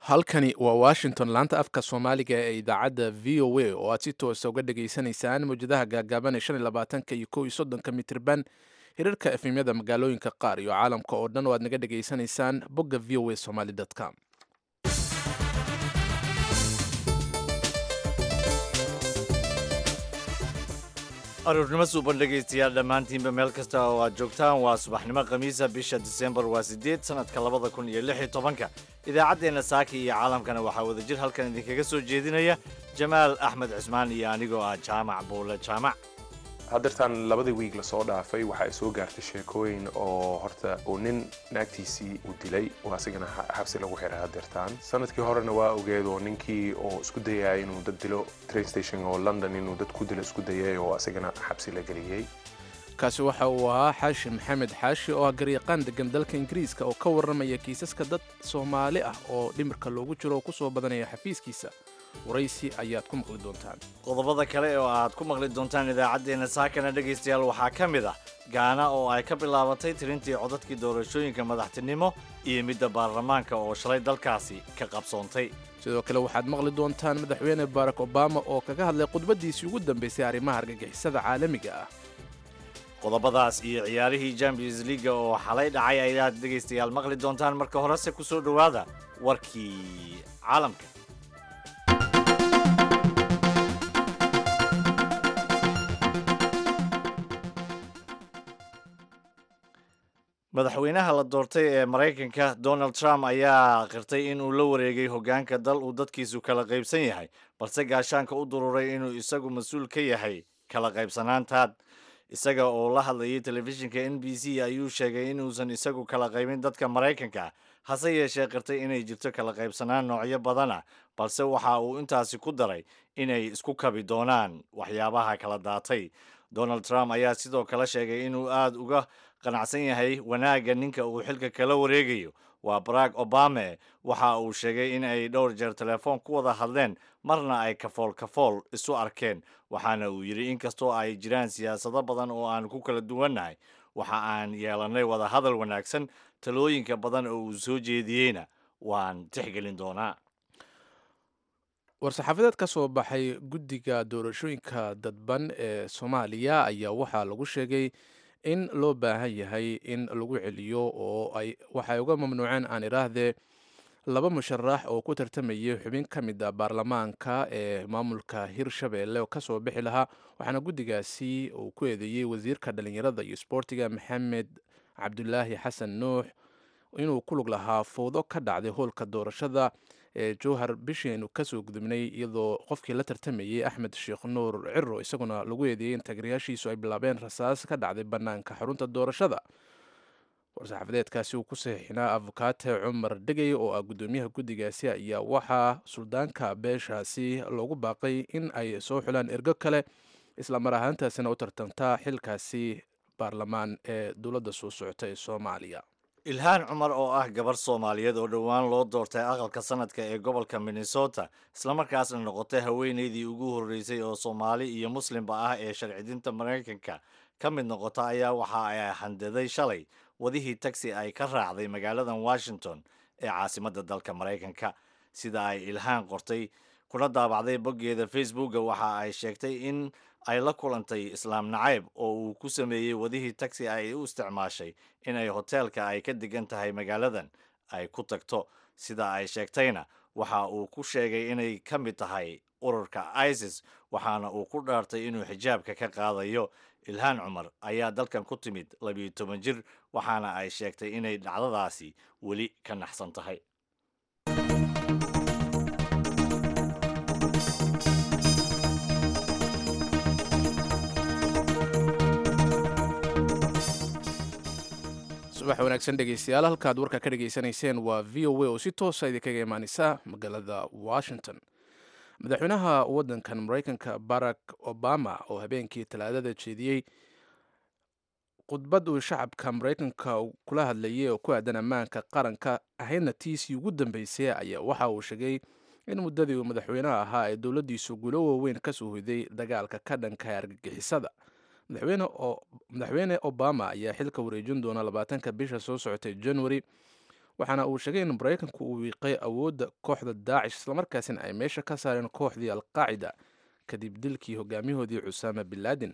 halkani waa washington laanta afka soomaaliga ee idaacadda v o a oo aad si toosa uga dhageysanaysaan mawjadaha gaagaaban ee shan iyo labaatanka iyo kow iyo soddonka mitirban hirarka efemyada magaalooyinka qaar iyo caalamka oo dhan oo aad naga dhageysanaysaan bogga v o a somaly com aruurnimo suuban dhegaystayaal dhammaantiinba meel kasta oo aad joogtaan waa subaxnimo khamiisa bisha disembar waa siddeed sannadka labada kun iyo lix iyo tobanka idaacaddeenna saaki iyo caalamkana waxaa wadajir halkan idinkaga soo jeedinaya jamaal axmed cismaan iyo anigoo ah jaamac buule jaamac haddeertaan labadii wiig lasoo dhaafay waxa ay soo gaartay sheekooyin oo horta uu nin naagtiisii uu dilay oo asigana xabsi lagu xiray haddeertaan sanadkii horena waa ogeed oo ninkii oo isku dayaya inuu dad dilo train station oo london inuu dad ku dilo isku dayay oo asigana xabsi la geliyey kaasi waxa uu ahaa xaashi maxamed xaashi oo ah garyaqaan degan dalka ingiriiska oo ka warramaya kiisaska dad soomaali ah oo dhimirka loogu jiro oo ku soo badanaya xafiiskiisa waraysi ayaad ku maqli doontaan qodobada kale oo aad ku maqli doontaan idaacaddeenna saakana dhegaystayaal waxaa ka mid ah gaana oo ay ka bilaabatay tirintii codadkii doorashooyinka madaxtinimo iyo midda baarlamaanka oo shalay dalkaasi ka qabsoontay sidoo kale waxaad maqli doontaan madaxweyne barack obama oo kaga hadlay khudbaddiisii ugu dambaysay arrimaha argagixisada caalamiga ah qodobadaas iyo ciyaarihii champions leaga oo xalay dhacay ayaad dhegaystayaal maqli doontaan marka horese ku soo dhowaada warkii caalamka madaxweynaha la doortay ee maraykanka donald trump ayaa qirtay in uu la wareegay hoggaanka dal uu dadkiisu kala qaybsan yahay balse gaashaanka u dururay inuu isagu mas-uul ka yahay kala qaybsanaantaad isaga oo la hadlayay telefishinka n b c ayuu sheegay inuusan isagu kala qaybin dadka maraykanka hase yeeshee qirtay inay jirto kala qaybsanaan noocyo badana balse waxa uu intaasi ku daray inay isku kabi doonaan waxyaabaha kala daatay donald trump ayaa sidoo kale sheegay inuu aada uga qanacsan yahay wanaagga ninka uu xilka kala wareegayo waa barack obame waxa uu sheegay in ay dhowr jeer telefoon ku wada hadleen marna ay kafool kafool isu arkeen waxaana uu yidhi inkastoo ay jiraan siyaasado badan oo aan ku kala duwannahay waxa aan yeelannay wada hadal wanaagsan talooyinka badan oo uu soo jeediyeyna waan tixgelin doonaa war-saxaafadeed ka soo baxay guddiga doorashooyinka dadban ee soomaaliya ayaa waxaa lagu sheegay in loo baahan yahay in lagu celiyo oo ay waxay uga mamnuuceen aan idhaahdee laba musharax oo ku tartamayay xubin ka mid a baarlamaanka ee maamulka hirshabeelle oo kasoo bixi lahaa waxaana guddigaasi uu ku eedeeyey wasiirka dhallinyarada iyo sboortiga maxamed cabdulaahi xasan nuux inuu ku lug lahaa fowdo ka dhacday howlka doorashada ee jowhar bishiinu kasoo gudubnay iyadoo qofkii la tartamayey axmed sheekh nuur ciro isaguna lagu eedeeyey in taageerayaashiisu ay bilaabeen rasaas ka dhacday bannaanka xarunta doorashada war-saxaafadeedkaasi uu ku saxiixinaa afokaate cumar dhegey oo ah guddoomiyaha guddigaasi ayaa waxaa suldaanka beeshaasi loogu baaqay in ay soo xulaan ergo kale islamar ahaantaasina u tartantaa xilkaasi baarlamaan ee dowladda soo socota ee soomaaliya ilhaan cumar oo ah gabar soomaaliyeed oo dhowaan loo doortay aqalka sanadka ee gobolka minnesota islamarkaasna noqotay haweenaydii ugu horreysay oo soomaali iyo muslimba ah ee sharcidinta maraykanka ka mid noqota ayaa waxa ay handaday shalay wadihii tagsi ay ka raacday magaaladan washington ee caasimadda dalka maraykanka sida ay ilhaan qortay kuna daabacday boggeeda facebooka waxa ay sheegtay in ay la kulantay islaam nacayb oo uu ku sameeyey wadihii tagsi ay u isticmaashay inay hoteelka ay ka degan tahay magaaladan ay ku tagto sida ay sheegtayna waxa uu ku sheegay inay ka mid tahay ururka isis waxaana uu ku dhaartay inuu xijaabka ka qaadayo ilhaan cumar ayaa dalkan ku timid labiyo toban jir waxaana ay sheegtay inay dhacdadaasi weli ka naxsan tahay subax wanaagsan dhegeystayaal halkaad warka ka dhegeysanayseen waa v o a oo si toosa idinkaga imaaneysa magaalada washington madaxweynaha waddankan maraykanka barack obama oo habeenkii talaadada jeediyey khudbad uu shacabka maraykanka kula hadlayay oo ku aadan ammaanka qaranka ahaydna tiisii ugu dambeysay ayaa waxa uu sheegay in muddadii uu madaxweynaha ahaa ay dowladdiisu guulo waaweyn ka soo hoyday dagaalka ka dhanka argagixisada madaxweyne obama ayaa xilka wareejin doona labaatanka bisha soo socotay january waxaana uu sheegay in maraykanku uu wiiqay awoodda kooxda daacish islamarkaasina ay meesha ka saareen kooxdii alqaacida kadib dilkii hogaamiyahoodii cusaama bin laadin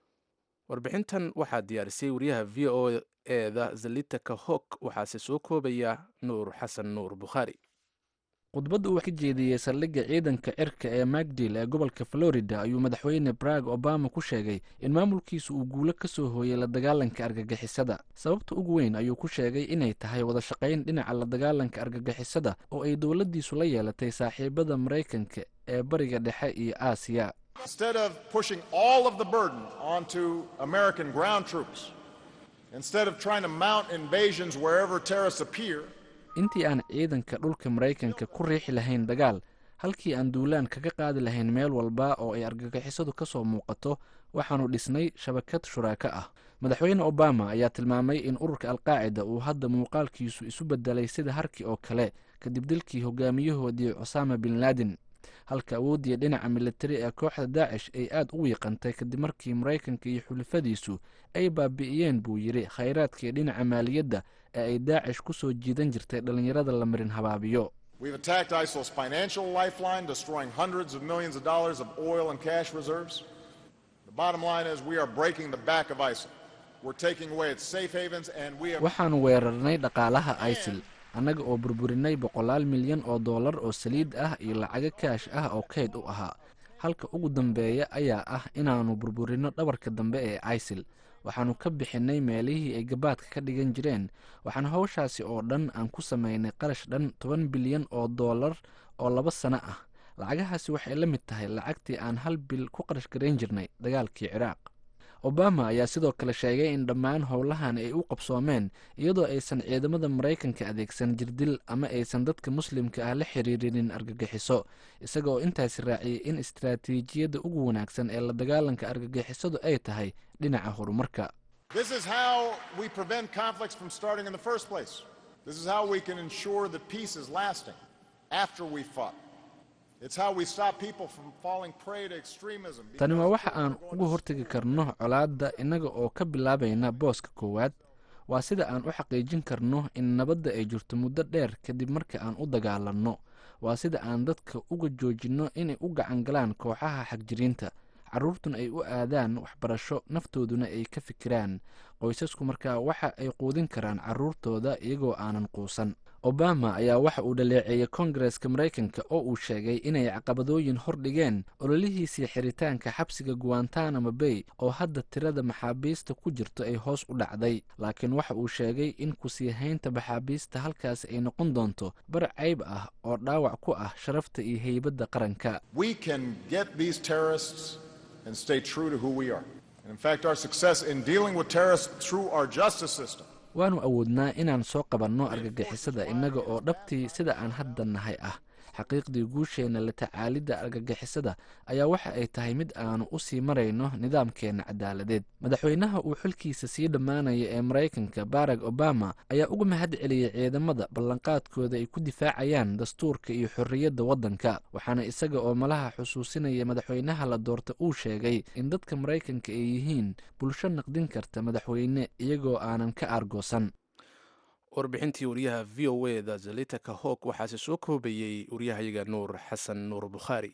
warbixintan waxaa diyaarisay wariyaha v o eda zalitaka hok waxaase soo koobaya nuur xasan nuur bukhaari khudbadda uu ka jeediyey saldhigga ciidanka cirka ee magdil ee gobolka florida ayuu madaxweyne barag obama ku sheegay in maamulkiisu uu guulo ka soo hooyey la dagaalanka argagixisada sababta ugu weyn ayuu ku sheegay inay tahay wada shaqayn dhinaca la dagaalanka argagixisada oo ay dowladdiisu la yeelatay saaxiibada maraykanka ee bariga dhexe iyo aasiya Instead of pushing all of the burden onto American ground troops, instead of trying to mount invasions wherever terrorists appear, intii aan ciidanka dhulka maraykanka ku riixi lahayn dagaal halkii aan duulaan kaga qaadi lahayn meel walba oo ay argagixisadu ka soo muuqato waxaannu dhisnay shabakad shuraako ah madaxweyne obama ayaa tilmaamay in ururka alqaacida uu hadda muuqaalkiisu isu bedelay sida harki oo kale kadib dilkii hogaamiyahoodii cusaama bin laadin halka awooddii dhinaca militari ee kooxda daacish ay aad u wiiqantay kadib markii maraykanka iyo xulafadiisu ay baabi'iyeen buu yidhi khayraadkii dhinaca maaliyadda ee ay daacish ku soo jiidan jirtay dhallinyarada la marin habaabiyo we've attacked ISIL's financial lifeline, destroying hundreds of millions of dollars of oil and cash reserves. The bottom line is we are breaking the back of ISIL. We're taking away its safe havens and we have waxaannu weerarnay dhaqaalaha isil annaga oo burburinay boqolaal milyan oo dollar oo saliid ah iyo lacago kaash ah oo kayd u ahaa halka ugu dambeeya ayaa ah inaannu burburinno dhabarka dambe ee isil waxaannu ka bixinnay meelihii ay gabaadka ka dhigan jireen waxaana howshaasi oo dhan aan ku samaynay qarash dhan toban bilyan oo dollar oo laba sano ah lacagahaasi waxay la mid tahay lacagtii aan hal bil ku qarash garayn jirnay dagaalkii ciraaq obama ayaa sidoo kale sheegay in dhammaan howlahan ay u qabsoomeen iyadoo aysan ciidamada maraykanka adeegsan jirdil ama aysan dadka muslimka ah la xiriirinin argagixiso isaga oo intaasi raaciyey in istaraatiijiyadda ugu wanaagsan ee la dagaalanka argagixisadu ay tahay dhinaca horumarka This is how we prevent conflicts from starting in the first place. This is how we can ensure that peace is lasting after we fought. It's how we stop people from falling prey to extremism. tani waa waxa aan uga hortegi karno colaadda innaga oo ka bilaabayna booska koowaad waa sida aan u xaqiijin karno in nabadda ay jirto muddo dheer kadib marka aan u dagaalanno waa sida aan dadka uga joojinno inay u gacan galaan kooxaha xagjiriinta carruurtuna ay u aadaan waxbarasho naftooduna ay ka fikiraan qoysasku markaa waxa ay quudin karaan carruurtooda iyagoo aanan quusan obama ayaa waxa uu dhaleeceeyey kongareska maraykanka oo uu sheegay inay caqabadooyin hor dhigeen ololihiisii xiritaanka xabsiga guantanamo bay oo hadda tirada maxaabiista ku jirto ay hoos u dhacday laakiin waxa uu sheegay in kusii haynta maxaabiista halkaasi ay noqon doonto bar cayb ah oo dhaawac ku ah sharafta iyo heybadda qaranka We can get these terrorists and stay true to who we are. And in fact, our success in dealing with terrorists through our justice system waannu awoodnaa inaan soo qabanno argagixisada innaga oo dhabtii sida aan hadda nahay ah xaqiiqdii guusheenna la tacaalidda argagixisada ayaa waxa ay tahay mid aanu u sii marayno nidaamkeenna cadaaladeed madaxweynaha uu xilkiisa sii dhammaanaya ee maraykanka barack obama ayaa uga mahad celiyey ciidamada ballanqaadkooda ay ku difaacayaan dastuurka iyo xorriyadda waddanka waxaana isaga oo malaha xusuusinaya madaxweynaha la doorta uu sheegay in dadka maraykanka ay yihiin bulsho naqdin karta madaxweyne iyagoo aanan ka aargoosan warbixintii wariyaha v o e da zalitaka hok waxaase soo koobayey waryahayaga nuur xasan nuur bukhaari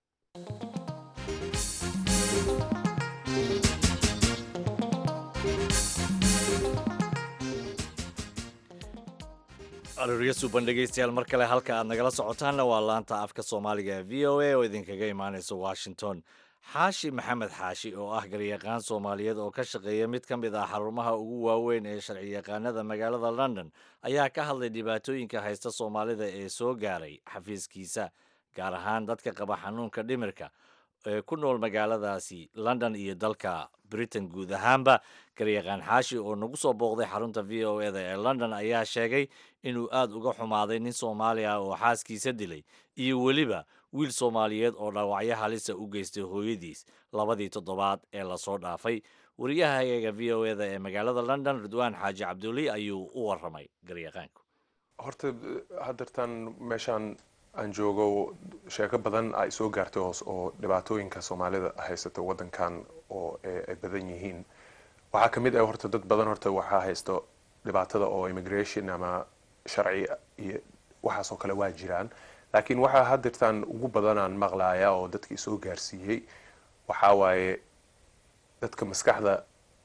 aroorya suuban dhegaystayaal mar kale halka aad nagala socotaanna waa laanta afka soomaaliga ee v o a oo idinkaga imaanaysa washington xaashi maxamed xaashi oo ah garyaqaan soomaaliyeed oo ka shaqeeya mid ka mid ah xarumaha ugu waaweyn ee sharci yaqaanada magaalada london ayaa ka hadlay dhibaatooyinka haysta soomaalida ee soo gaaray xafiiskiisa gaar ahaan dadka qaba xanuunka dhimirka ee ku nool magaaladaasi london iyo dalka britain guud ahaanba garyaqaan xaashi oo nagu soo booqday xarunta v o eda ee london ayaa sheegay inuu aad uga xumaaday nin soomaali ah oo xaaskiisa dilay iyo weliba wiil soomaaliyeed oo dhaawacyo halisa u geystay hooyadiis labadii toddobaad ee lasoo dhaafay wariyahayaga v o eda ee magaalada london ridwaan xaaji cabduli ayuu u waramay garyaqaanku horta haddeertan meeshaan aan joogo sheeko badan ay soo gaartay hoos oo dhibaatooyinka soomaalida haysata waddankan oo ay badan yihiin waxaa ka mid ah horta dad badan horta waxaa haysto dhibaatada oo immigration ama sharci iyo waxaasoo kale waa jiraan laakiin waxaa hadirtaan ugu badanaan maqlaaya oo dadkii soo gaarsiiyey waxaa waaye dadka maskaxda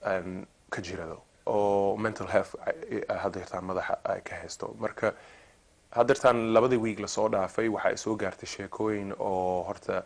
ka jirado oo mental health hadirtaan madaxa ay ka haysto marka hadirtaan labadii wiig lasoo dhaafay waxa ay soo gaartay sheekooyin oo horta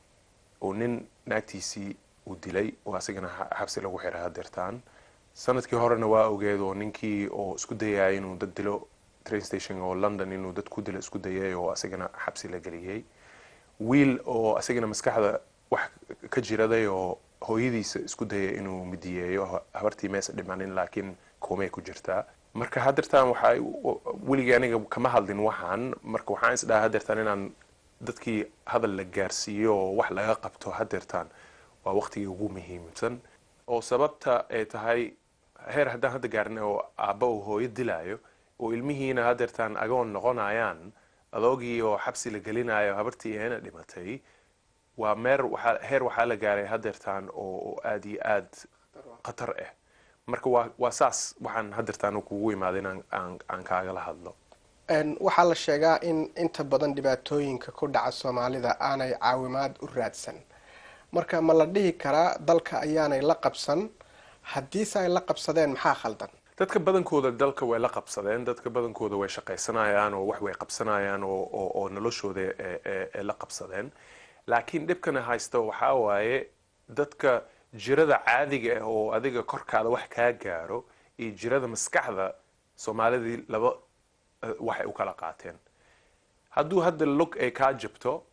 uu nin naagtiisii uu dilay oo asigana xabsi lagu xiray hadirtaan sanadkii horena waa ogeed oo ninkii oo isku dayaya inuu dad dilo train station oo london inuu dad ku dilo isku dayay oo asigana xabsi la geliyey wiil oo asigana maskaxda wax ka jiraday oo hooyadiisa isku dayay inuu midiyeeyo habartii meesa dhimanin laakiin koomey ku jirtaa marka hadirtaan waxaa weligii aniga kama hadlin waxaan marka waxaan isdhaha hadirtaan inaan dadkii hadal la gaarsiiyo oo wax laga qabto hadirtaan waa waqtigii ugu muhiimsan oo sababta ay tahay heer haddaan hadda gaarin oo aabba uu hooyo dilaayo oo ilmihiina hadeertaan agoon noqonayaan adoogii oo xabsi la gelinayo habartii eena dhimatay waa meer waaa heer waxaa la gaaray hadeertaan oo aada iyo aad khatar ah marka waa waa saas waxaan hadeertaan kugu imaaday in aan kaagala hadlo waxaa la sheegaa in inta badan dhibaatooyinka ku dhaca soomaalida aanay caawimaad u raadsan marka ma la dhihi karaa dalka ayaanay la qabsan haddiise ay la qabsadeen maxaa khaldan dadka badankooda dalka way la qabsadeen dadka badankooda way shaqaysanayaan oo wax way qabsanayaan oo noloshooda la qabsadeen laakiin dhibkana haysta waxaa waaye dadka jirada caadiga ah oo adiga korkaada wax kaa gaaro iyo jirada maskaxda soomaalidii laba waxay u kala qaateen hadduu hadda lug ay kaa jabto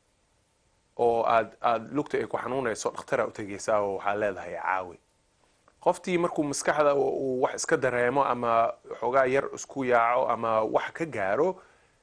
oo aad aada lugta ay ku xanuunayso dhakhtaraa u tegaysaa oo waxaa leedahay caawi qoftii markuu maskaxda uu wax iska dareemo ama xoogaa yar isku yaaco ama wax ka gaaro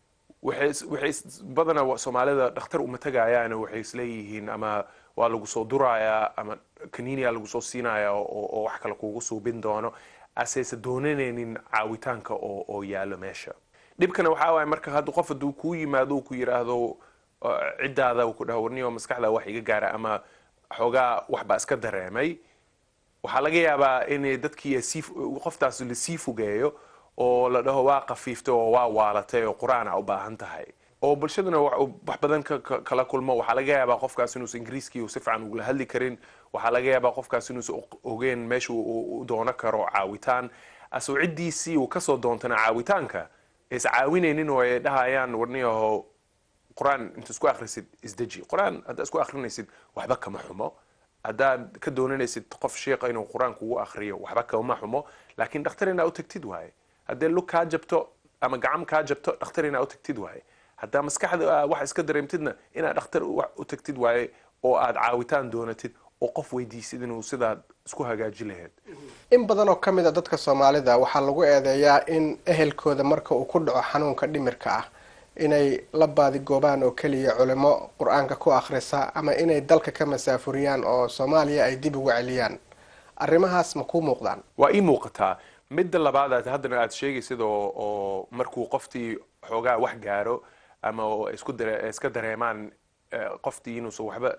waxay badanaa soomaalida dhakhtar uma tagayaan waxay isleeyihiin ama waa lagu soo durayaa ama kaniiniya lagu soo siinaya oo wax kale kugu suubin doono asayse doonanaynin caawitaanka oo yaalo meesha dhibkana waxaa waaya marka hadda qof hadduu kuu yimaado ku yidhaahdo ciddaada ku dhaho warniyo maskaxda wax iga gaara ama xoogaa waxbaa iska dareemay waxaa laga yaabaa in dadkii qoftaas lasii fogeeyo oo la dhaho waa kafiiftay oo waa waalatay oo qur-aana u baahan tahay oo bulshaduna wax badan kala kulmo waxaa laga yaabaa qofkaas inuusan ingiriiskii si fiican ugula hadli karin waxaa laga yaabaa qofkaas inuusan ogeen meesha u doono karo caawitaan asoo ciddiisii uu kasoo doontana caawitaanka is caawinaynin oo ay dhahayaan warniyaho qur-aan inta isku akhrisid isdeji qur-aan haddaa isku akhrinaysid waxba kama xumo haddaad ka doonanaysid qof sheekha inuu qur-aan kugu akhriyo waxba kama xumo laakiin dhakhtar inaa u tagtid waaye haddee lug kaa jabto ama gacam kaa jabto dhakhtar inaa u tagtid waaye haddaa maskaxda wax iska dareemtidna inaad dhakhtar u tagtid waaye oo aad caawitaan doonatid oo qof weydiisid inuu sidaad isku hagaaji lahayd in badan oo ka mid a dadka soomaalida waxaa lagu eedeeyaa in ehelkooda marka uu ku dhaco xanuunka dhimirka ah inay la baadigoobaan oo keliya culimo qur-aanka ku akhrisa ama inay dalka ka masaafuriyaan oo soomaaliya ay dib uga celiyaan arrimahaas ma kuu muuqdaan waa ii muuqataa midda labaad aad haddana aad sheegaysid oo oo markuu qoftii xoogaa wax gaaro ama oo isku dare iska dareemaan qoftii inuusan waxba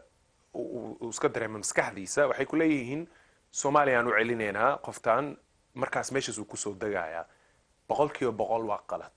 uu iska dareemo maskaxdiisa waxay ku leeyihiin soomaaliya aan u celinaynaa qoftan markaas meeshaas uu kusoo degayaa boqol kiiba boqol waa qalad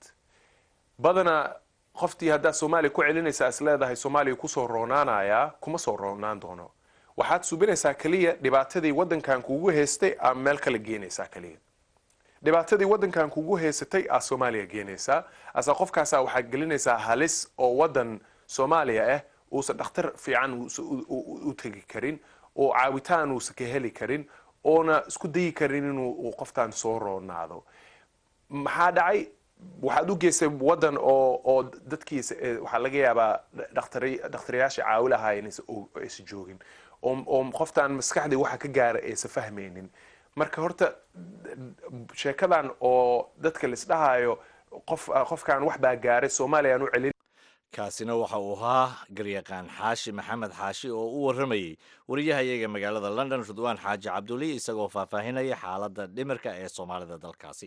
badanaa qoftii haddaad soomaaliya ku celinaysaa is leedahay soomaaliya kusoo roonaanayaa kuma soo roonaan doono waxaad subinaysaa keliya dhibaatadii waddankan kugu haystay aa meel kale geenaysaa keliya dhibaatadii waddankan kugu haysatay aa soomaaliya geenaysaa asa qofkaasaa waxaad gelinaysaa halis oo waddan soomaaliya ah uusan dhakhtar fiican u tegi karin oo caawitaan uusan ka heli karin oona isku dayi karin inuu qoftaan soo roonaado maxaa dhacay waxaad u geysay waddan oo oo dadkiisa waxaa laga yaabaa dhakhtariyaasha caawi lahaa aysan joogin oo qoftaan maskaxdii waxa ka gaara aysan fahmaynin marka horta sheekadan oo dadka laisdhahayo qof qofkaan wax baa gaaray soomaaliya aan u celin kaasina waxa uu ahaa garyaqaan xaashi maxamed xaashi oo u warramayey wariyahayaga magaalada london ridwaan xaaji cabduli isagoo faahfaahinaya xaaladda dhimirka ee soomaalida dalkaasi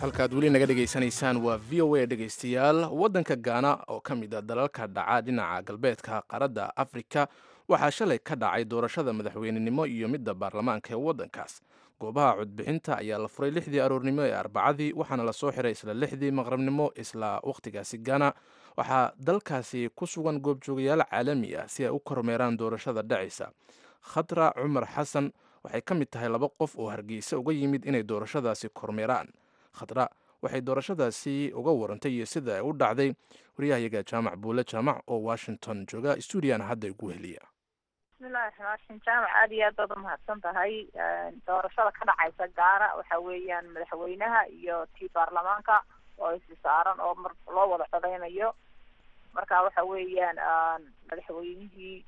halkaad weli naga dhegaysanaysaan waa v o a dhegaystayaal waddanka gaana oo ka mid a dalalka dhaca dhinaca galbeedka qaaradda afrika waxaa shalay ka dhacay doorashada madaxweynenimo iyo midda baarlamaanka ee waddankaas goobaha codbixinta ayaa la furay lixdii aroornimo ee arbacadii waxaana lasoo xiray isla lixdii maqrabnimo isla wakhtigaasi gaana waxaa dalkaasi ku sugan goobjoogayaal caalami ah si ay u kormeeraan doorashada dhacaysa khatra cumar xasan waxay ka mid tahay laba qof oo hargeysa uga yimid inay doorashadaasi kormeeraan khatra waxay doorashadaasi uga warantay iyo sida ay u dhacday waryahayaga jaamac buule jaamac oo washington jooga stuudiana hadda igu heliya bismillahi raxmaan raxiim jaamac aada iyo aad baad umahadsan tahay doorashada ka dhacaysa gaana waxa weeyaan madaxweynaha iyo tii baarlamaanka oo isi saaran oo mar loo wada codeynayo marka waxa weeyaan madaxweynihii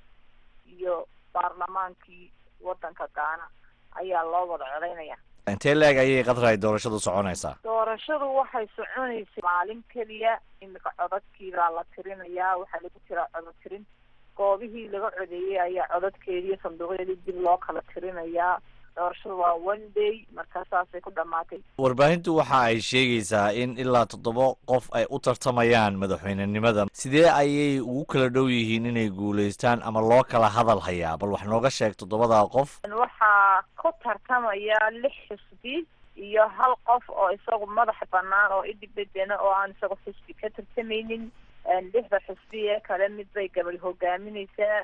iyo baarlamaankii wadanka gaana ayaa loo wada codeynaya intee leeg ayay qadra ay doorashadu soconaysaa doorashadu waxay soconaysay maalin keliya imika codadkiibaa la tirinayaa waxaa lagu jiraa codod tirin goobihii laga codeeyey ayaa codadkeediiyo sanduuqyadii dib loo kala tirinayaa doorashadu waa one day markaa saasay ku dhamaatay warbaahintu waxa ay sheegaysaa in ilaa toddoba qof ay u tartamayaan madaxweynenimada sidee ayay ugu kala dhow yihiin inay guulaystaan ama loo kala hadal hayaa bal wax nooga sheeg toddobadaa qof waxaa ku tartamaya lix xisbi iyo hal qof oo isagu madax banaan oo idibedena oo aan isagu xisbi ka tartamaynin lixda xisbi ee kale mid bay gabadh hogaamineysaa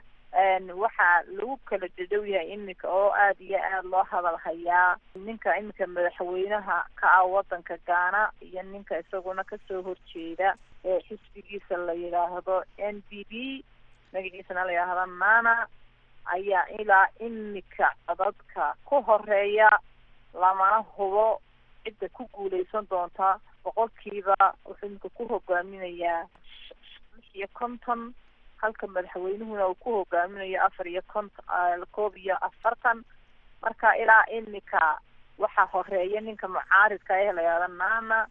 waxaa lagu kala dhadhow yahay iminka oo aada iyo aada loo hadal hayaa ninka iminka madaxweynaha ka ah wadanka gaana iyo ninka isaguna kasoo horjeeda ee xisbigiisa la yidhaahdo n b b magaciisana la yidhaahdo nana ayaa ilaa imika codadka ku horeeya lamana hubo cidda ku guuleysan doonta boqolkiiba wuxuu iminka ku hogaaminayaa lix iyo konton halka madaxweynuhuna uu ku hogaaminayo afar iyo konton koob iyo afartan marka ilaa imika waxaa horeeya ninka mucaaridka ee la yidhahda nana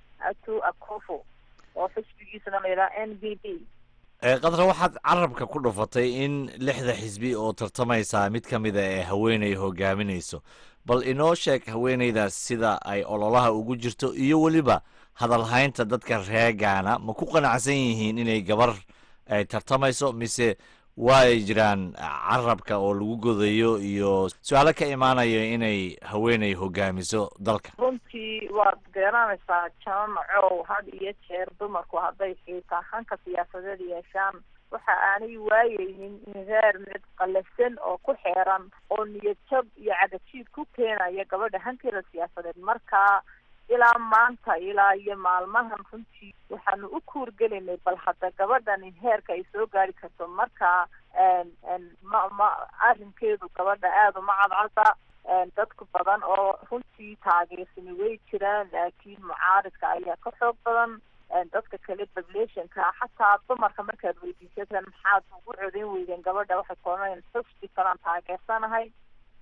atu akofo oo xisbigiisana la yidhaha n b b qadra waxaad carabka ku dhufatay in lixda xisbi oo tartamaysaa mid ka mida ee haweeney hogaaminayso bal inoo sheeg haweeneydaas sida ay ololaha ugu jirto iyo weliba hadalhaynta dadka reegaana ma ku qanacsan yihiin inay gabar ay tartamayso mise waay jiraan carabka oo lagu godayo iyo su-aalo ka imaanayo inay haweeney hogaamiso dalka runtii waad garanaysaa jaamacow had iyo jeer dumarku hadday xiitaa hanka siyaasadeed yeeshaan waxa aanay waayeynin in reer mid qalasan oo ku xeeran oo niyadjab iyo cagajiid ku keenaya gabadha hankeeda siyaasadeed markaa ilaa maanta ilaa iyo maalmahan runtii waxaanu u kuurgelinay bal hadda gabadhani heerka ay soo gaari karto markaa ma ma arrinkeedu gabadha aada uma cadcada dadku badan oo runtii taageersani way jiraan laakiin mucaaridka ayaa ka xoog badan dadka kale populationka xataa dumarka markaad weydiisataan maxaad ugu codeyn weydeen gabadha waxay koonayaan xusbi kalaan taageersanahay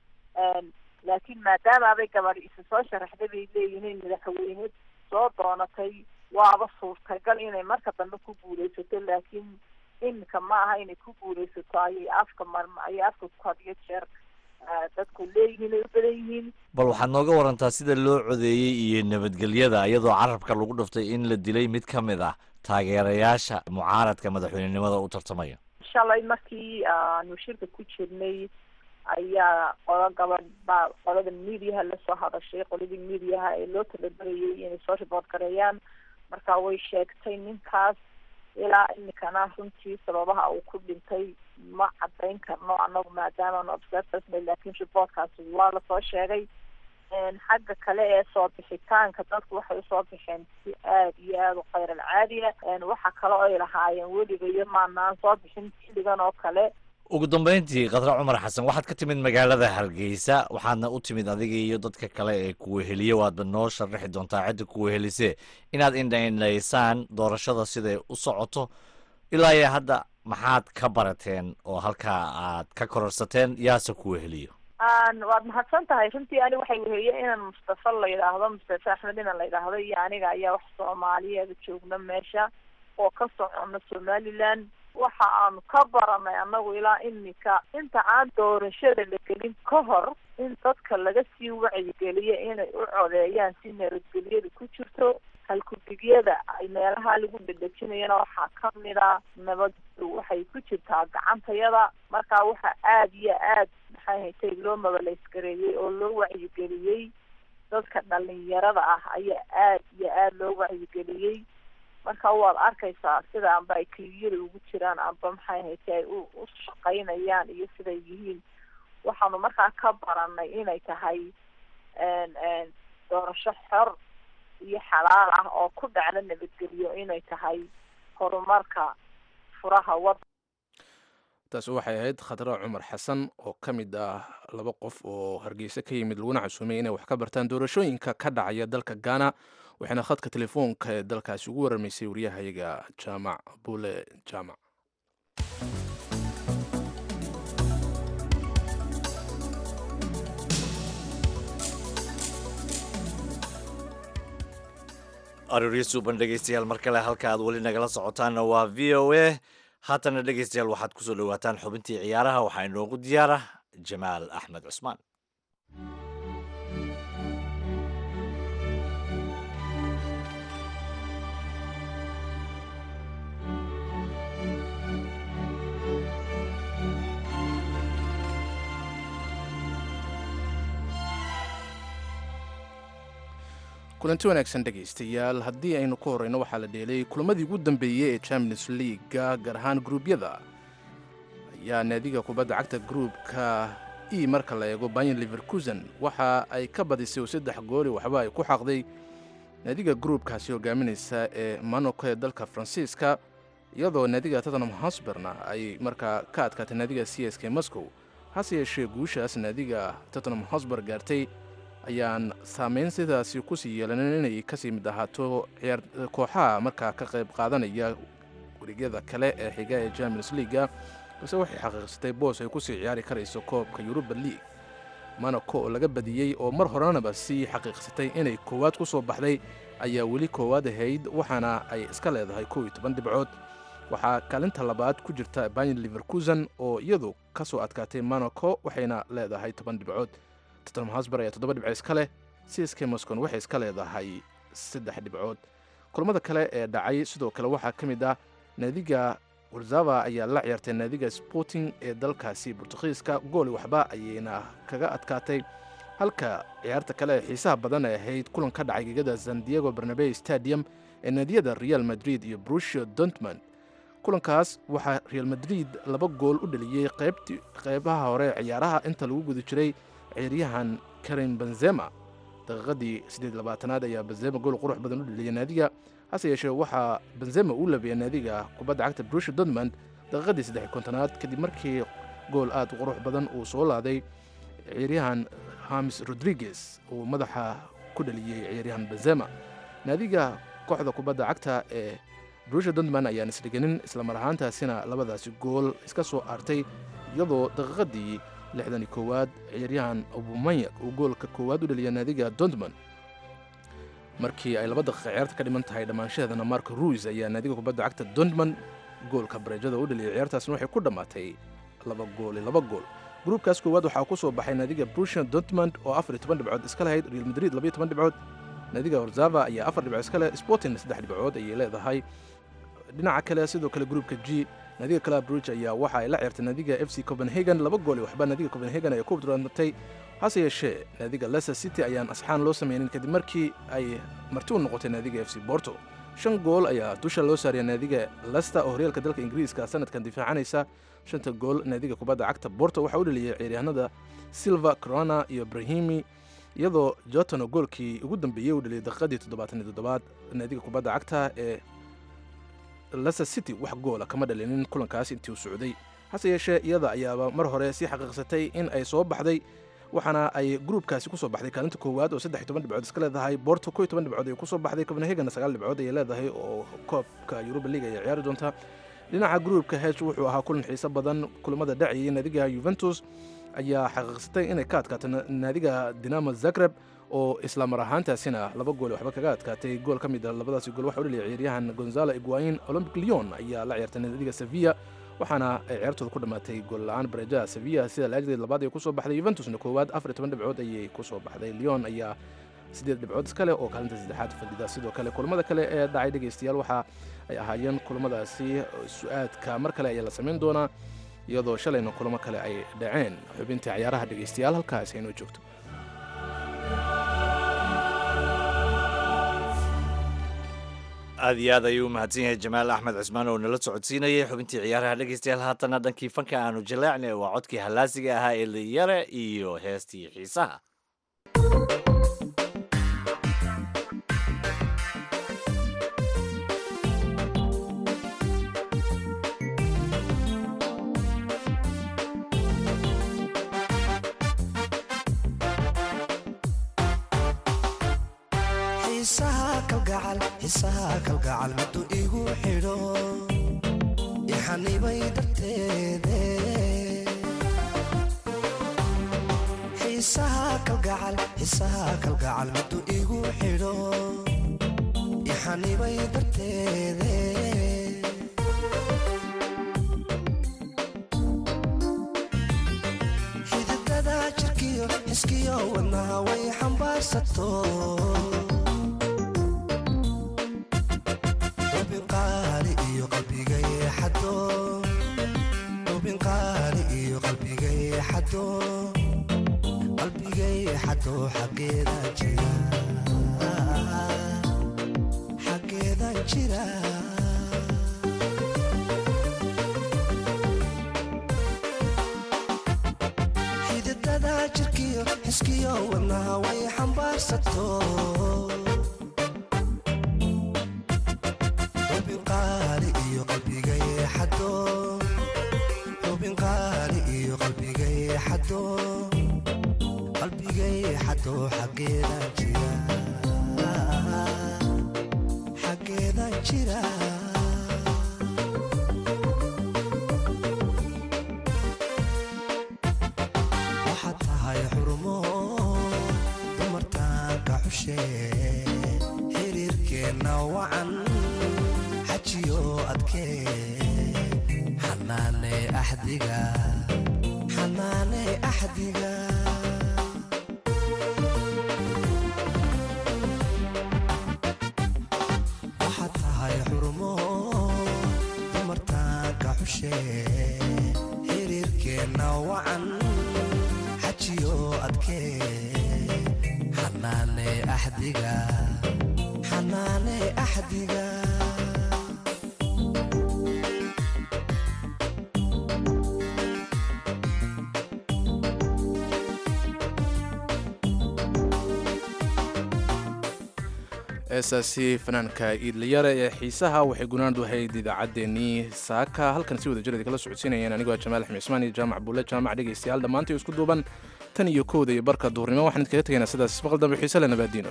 laakiin maadaamaabay gabadh isu soo sharaxday bay leeyihiin madaxweyne soo doonatay waaba suurtagal inay marka dambe ku guuleysato laakiin iminka ma aha inay ku guuleysato ayay afka marma ayay afka ku hadiyo jeer dadku leeyihiin ay u badan yihiin bal waxaad nooga warantaa sida loo codeeyey iyo nabadgelyada iyadoo carabka lagu dhuftay in la dilay mid ka mid ah taageerayaasha mucaaradka madaxweynenimada u tartamaya shalay markii aanu shirka ku jirnay ayaa qodo gabadh baa qolada mediaha lasoo hadashay qoladii mediaha ee loo talabarayay inay soo riboort gareeyaan marka way sheegtay ninkaas ilaa imikana runtii sababaha uu ku dhintay ma cadayn karno anagu maadaamaanu observersna laakiin reportkaasi waa lasoo sheegay xagga kale ee soo bixitaanka dadku waxay usoo bixeen si aada iyo aada u khayr alcaadiya waxa kale oo ay lahaayeen weliba iyo maanaan soo bixin xilligan oo kale ugu dambeyntii khadre cumar xasan waxaad ka timid magaalada hargeysa waxaadna u timid adiga iyo dadka kale ee kuweheliye waadba noo sharaxi doontaa cidda kuwehelise inaad indhaindhaysaan doorashada siday u socoto ilaa iyo hadda maxaad ka barateen oo halkaa aad ka kororsateen yaase kuweheliyo waad mahadsan tahay runtii ani waxay weheliye inaan mustafa la yidhaahdo mustafa axmed inan la yidhaahdo iyo aniga ayaa wax soomaaliyeeda joogna meesha oo ka socono somaliland waxa aanu ka baranay annagu ilaa imika inta aan doorashada la gelin ka hor in dadka laga sii wacyigeliyo inay u codeeyaan si nabadgelyada ku jirto halkudigyada ay meelaha lagu dhedhejinayana waxaa kamid a nabaddu waxay ku jirtaa gacantayada marka waxa aada iyo aad maxay haytay loo mabalaysgareeyey oo loo wacyigeliyey dadka dhalinyarada ah ayaa aad iyo aada loo wacyigeliyey marka waad arkaysaa sida amba ay keliyada ugu jiraan amba maxay haytay ay u u shaqaynayaan iyo siday yihiin waxaanu markaa ka baranay inay tahay doorasho xor iyo xalaal ah oo ku dhacda nabadgelyo inay tahay horumarka furaha wad taasi waxay ahayd khadra cumar xasan oo ka mid ah laba qof oo hargeysa ka yimid laguna casuumay inay wax ka bartaan doorashooyinka ka dhacaya dalka ghana waxayna khadka telefoonka ee dalkaasi ugu waramaysay waryahayaga jaamac buule jaamac arooryo suuban dhegeystayaal mar kale halka aad weli nagala socotaanna waa v o a haatana dhegeystayaal waxaad kusoo dhawaataan xubintii ciyaaraha waxaa inoogu diyaara jamaal axmed cusmaan kulanti wanaagsan dhegaystayaal haddii aynu ku horeyno waxaa la dheelay kulamadii ugu dambeeyey ee champions leaga gaar ahaan gruubyada ayaa naadiga kubadda cagta gruubka e marka la eego bayan liverkusen waxa ay ka badisay oo saddex gooli waxba ay ku xaqday naadiga gruubkaasi hogaaminaysa ee monaco ee dalka faransiiska iyadoo naadiga tottenham hosberna ay markaa ka adkaatay naadiga c s k moscow hase yeeshee guushaas naadiga tottenham hosber gaartay ayaan saameyn sidaasi kusii yeelanin inay kasii mid ahaato kooxaha markaa ka qayb qaadanaya wareegyada kale ee xiga ee champions leaga balse waxay xaqiiqsatay boos ay kusii ciyaari karayso koobka yuruba league monaco oo laga badiyey oo mar horenaba sii xaqiiqsatay inay koowaad ku soo baxday ayaa weli koowaad ahayd waxaana ay iska leedahay kow iyo toban dhibcood waxaa kaalinta labaad ku jirta bayan liverkusen oo iyadu ka soo adkaatay monaco waxayna leedahay toban dhibcood tottenham hosber ayaa toddoba dhibco iska leh csk moscon waxay iska leedahay saddex dhibcood kulamada kale ee dhacay sidoo kale waxaa ka mid ah naadiga warzava ayaa la ciyaartay naadiga sporting ee dalkaasi bortugiiska gooli waxba ayayna kaga adkaatay halka ciyaarta kale ee xiisaha badan ay ahayd kulan ka dhacay gegada san diego barnabey stadium ee naadiyada real madrid iyo brusio dontman kulankaas waxaa real madrid laba gool u dhaliyey qeybaha hore ee ciyaaraha inta lagu guda jiray ciyaaryahan karim benzema daqiiqadii siddeed labaatanaad ayaa benzema gool qurux badan u dhaliyay naadiga hase yeeshee waxaa benzema uu labeeyay naadiga kubadda cagta brusha dortmund daqiiqadii saddex kontonaad kadib markii gool aad u qurux badan uu soo laaday ciyaaryahan hamis rodriguez uu madaxa ku dhaliyey ciyaaryahan benzema naadiga kooxda kubadda cagta ee brusha dortmund ayaan isdhiganin islamar ahaantaasina labadaasi gool iska soo aartay iyadoo daqiiqadii lixdan iyo koowaad ciyaaryahan abumanyak uu goolka koowaad u dhaliya naadiga dortmund markii ay laba daqiiqa ciyaarta ka dhiman tahay dhammaanshaheedana marko ruis ayaa naadiga kubadda cagta dortmund goolka bareejada u dhaliyay ciyaartaasna waxay ku dhammaatay laba gooli laba gool gruubkaas koowaad waxaa ku soo baxay naadiga brusian dortmund oo afar iyo toban dhibcood iska lahayd real madrid labaiyo toban dhibcood naadiga horzava ayaa afar dhibcood iska leh sporting saddex dhibcood ayay leedahay dhinaca kale sidoo kale gruubka g naadiga club bruge ayaa waxa ay la ciyaartay naadiga f c copenhagen laba gooli waxba naadiga copenhagen ayaa ku durantay hase yeeshee naadiga leicester city ayaan asxaan loo sameynin kadib markii ay marti u noqotay naadiga f c borto shan gool ayaa dusha loo saariya naadiga leicester oo horyaalka dalka ingiriiska sanadkan difaacanaysa shanta gool naadiga kubadda cagta borto waxaa u dhaliyay ciyaaryahanada silva corona iyo brahimi iyadoo jotono goolkii ugu dambeeyey uu dhaliyay daqiiqadii toddobaatan iyo toddobaad naadiga kubadda cagta ee leicester city wax goola kama dhalinin kulankaas intii uu socday hase yeeshee iyada ayaaba mar hore sii xaqiiqsatay in ay soo baxday waxaana ay gruubkaasi kusoo baxday kaalinta koowaad oo saddex iyo toban dhibcood iska leedahay borto koo iyo toban dhibcood ay kusoo baxday copenhagen sagaal dhibcood ayay leedahay oo koobka yuruba league ayay ciyaari doontaa dhinaca gruubka hesh wuxuu ahaa kulan xiiso badan kulamada dhacayay naadiga yuventus ayaa xaqiiqsatay inay ka adkaato naadiga dinamo zagreb oo isla mar ahaantaasina laba gool waxba kaga adkaatay gool ka mid a labadaasi gool waxa u dhaliyay ciyaaryahan gonzalo iguain olympic leon ayaa la ciyaartay naadiga sevilla waxaana ay ciyaartooda ku dhammaatay gool la-aan bareejaha sevilla sida laagdeed labaad ay kusoo baxday yuventusna koowaad afar iyo toban dhibcood ayay kusoo baxday leon ayaa siddeed dhibcood iskale oo kaalinta saddexaad fadhida sidoo kale kulamada kale ee dhacay dhegaystayaal waxa ay ahaayeen kulamadaasi su-aadka mar kale ayaa la samayn doonaa iyadoo shalayna kulamo kale ay dhaceen xubintii cayaaraha dhegaystayaal halkaas aynoo joogto aad iyo aad ayuu u mahadsan yahay jamaal axmed cismaan oo nala socodsiinayay xubintii ciyaaraha dhegaystayaal haatana dhankii fanka aanu jaleecnay waa codkii hallaasiga ahaa ee liyare iyo heestii xiisaha xiisaha kalgacal xiisaha kalgacal miduu igu xidho ixanibay darteede xiisaha kalgacal xiisaha kalgacal miduu igu xidho ixanibay darteede xididada jirkiyo xiskiyo wadnaha way xambaarsato hubin qaali iyo qalbiga yeexado hubin qaali iyo qalbiga yeexado qalbiga yeexado xaggeeda jira xaggeeda jira xididada jirkiyo xiskiyo wadnaha way xambaarsato hubin qaali iyo qalbiga yeexado hubin qaali iyo qalbiga yeexado qalbiga yeexado xaggeeda jira xaggeeda jira waxaad tahay xurumo dumartaanka xushe xiriirkeenna wacan xajiyo adkee xanaane axdiga xanaane axdiga waxaad tahay xurumo dumartaanka xushe xiriirkeenna wacan xajiyo adkee xanaane axdiga xanaane axdiga heesaasi fanaanka iidlayare ee xiisaha waxay gunaanad ahayd idaacaddeenii saaka halkan si wada jirada kala socodsiinayeen anigoo jamaal axmed cismaan iyo jaamac buule jaamac dhegaystayaal dhammaantay isku duuban tan iyo kowda iyo barka duhurnimo waxaan idkaga tegaynaa sidaas maqal dambe xiise le nabaadiino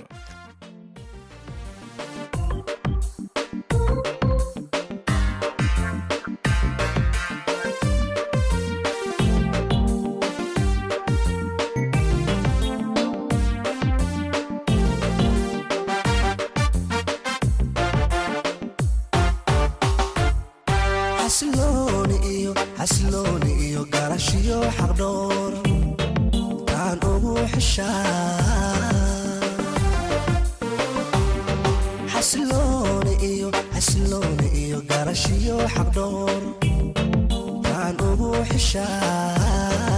xasilooni iyo xasilooni iyo garashiyo xaqdhoor taan ugu xishaa xasilooni iyo xasilooni iyo garashiyo xaqdhoor taan ugu xishaa